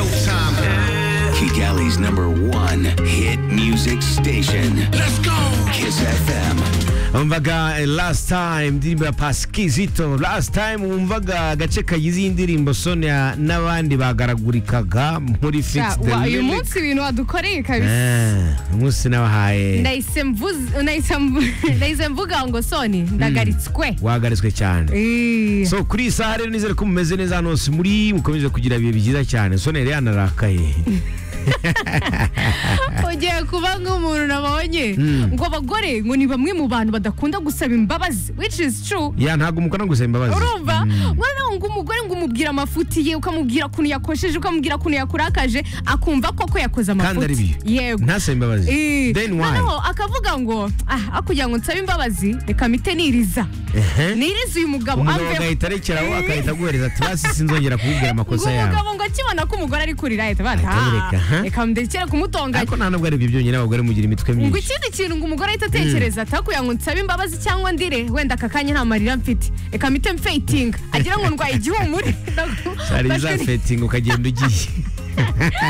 showtime. Kigali's number one hit music station. Let's go. Kiss FM. umvaga eh, last time indirimbo ya pasikizito last time wumvaga agace kagize iyi ndirimbo sonia n'abandi bagaragurikaga muri Ja, fixed wa- uyu limit munsi ibintu wadukoreye kabisa Eh, umunsi nabahaye nahise mvuze- nahise mvu- nahise mvuga ngo soni ndagaritswe wahagaritswe cyane Eh, so kuri iyi saha rero nizere ko mumeze neza hano hose muri mukomeze kugira ibihe byiza cyane sonia yari yanarakaye ugiye kuba nk'umuntu nabonye ngo abagore ngo ni bamwe mu bantu badakunda gusaba imbabazi which is true ya ntabwo mukora gusaba imbabazi urumva noneho ngo umugore ngo umubwira amafuti ye ukamubwira ukuntu yakosheje ukamubwira ukuntu yakurakaje akumva koko yakoze kandi ari amafuti bibi yego ntasaba imbabazi Eh, then why noneho akavuga ngo ah akugira ngo nsabe imbabazi reka mpite niriza Ehe. niriza uyu mugabo umugabo aveho. agahita arekeraho Eh. agahita aguhereza ati basi sinzongera kukubwira ngo amakosa yawe umugabo ngo akibona ko umugore ari kurira ahita Ahita yireka, ha? bata reka ndekere kumutonganya ariko nta nubwo ari ibyo byonyine abagore mugira imitwe ngo myinshi ikindi kintu ngo umugore ahita atekereza atakugira ngo nsabe imbabazi cyangwa ndire wenda aka kanya nta marira mfite reka mpite mfeyitinga agira ngo ndwaye igihumure hari za fetingi ukagenda ugiye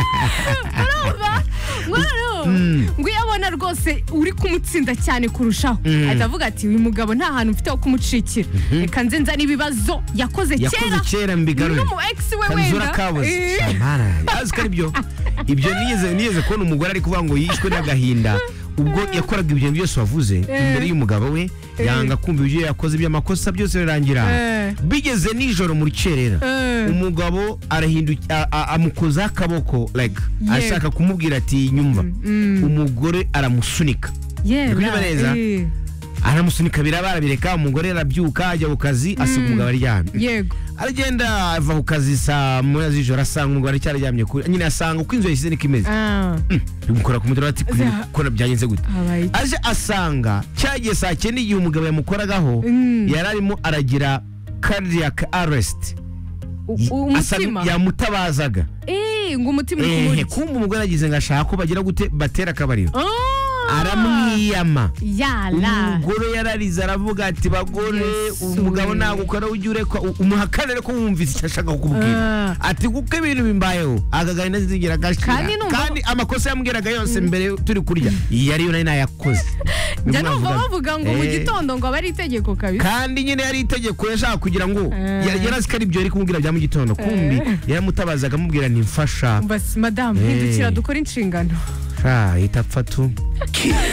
urumva ngo noneho ngo iyo abona rwose uri kumutsinda cyane kurushaho ahita avuga ati uyu mugabo nta hantu mfite ho kumucikira reka nze nzane ibibazo yakoze yakoze kera kera mbigarure n'umu ex we kanzura wenda kabuze Eh. shamara azi ko ari byo ibyo nigeze nigeze kubona umugore ari kuvuga ngo yishwe n'agahinda ubwo yakoraga ibyo byose wavuze imbere y'umugabo we yanga kumva ibyo yakoze iby'amakosa byose birangira Eh. bigeze nijoro mu rukerera Eh. umugabo arahinduka a- a- amukozaho akaboko like Yego. ashaka kumubwira ati nyumva umugore aramusunika Yera, Bikuri neza? eh, aramusunika biraba arabireka umugore arabyuka ajya ku kazi asiga umugabo aryamye yego aragenda ava ku kazi saa moya z'ijoro asanga umugabo aracyaryamye kuri nyine asanga uko inzu yashyize niko imeze Ah, bimukora ku mutima ati "Kuri- Za- kora byagenze gute habaye iki? aje asanga cya gihe saa cyenda igihe umugabo yamukoragaho yari arimo aragira cardiac arrest U- Asa- umutima yamutabazaga Eh, ngo umutima uri Ehe, kumurya kumva umugore agize ngo ashaka ko bagira gute batera akabariro Ah, aramwiyama yala umugore yararize aravuga ati bagore Yesu. umugabo ntabwo ukora ujye urekwa umuhakanire ko wumvise icyo ashaka kukubwira Ah. ati kuko ibintu bimbayeho agagari ntazigera agashira Kandi numva- kandi amakosa yambwiraga yose mbere turi kurya iyi ariyo nari nayakoze njya Nimwo numva navuga- bavuga ngo mu Eh, gitondo ngo aba ari itegeko kabisa kandi nyine yari itegeko yashaka kugira ngo Eh. yari yari azi ko ari ibyo yari kumubwira bya mu gitondo kumbi yaramutabazaga amubwira ntimfasha basi madamu Eh. hindukira dukore inshingano ahita apfa tu